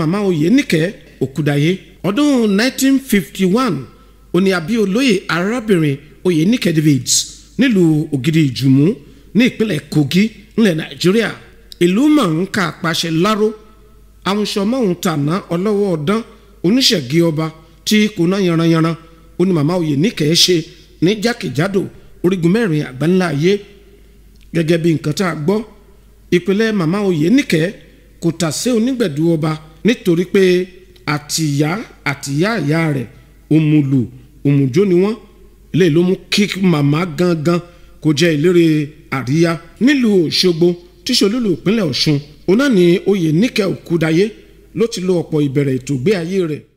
màmá oyè níkẹ́ òkúdayé ọdún 1951 òní àbí olóyè arábìnrin oyè níkẹ́ davids nílùú ògidì ìjùmú ní ìpínlẹ̀ kogi ńlẹ̀ nàìjíríà ìlú mọ̀ọ́nká àpàṣẹ láró àmúṣọmọ́hún tàná ọlọ́wọ́ ọ̀dán oníṣẹ̀gí ọba tí kò ná yanranyanran ó ní màmá oyè níkẹ́ ṣe ní jákèjádò orígun mẹ́rin àgbáńlá ayé gẹ́gẹ́ bí nǹkan tá a gbọ́ ìpínlẹ̀ màmá oyè níkẹ́ kò tà sí onígbẹ̀dú ọba nítorí pé àtìyá àtìyá ìyá rẹ̀ òmùlù òmùjó ni wọ́n lè ló mú kí màmá gangan kó jẹ́ ìlérè àríyá nílùú òṣogbo tíṣolúlù ìpínlẹ̀ ọ̀ṣun òun náà ni oyè níkẹ́ òkúdayé ló ti lo ọ̀pọ̀ ìbẹ̀rẹ̀ ètò ìgbé ayé rẹ̀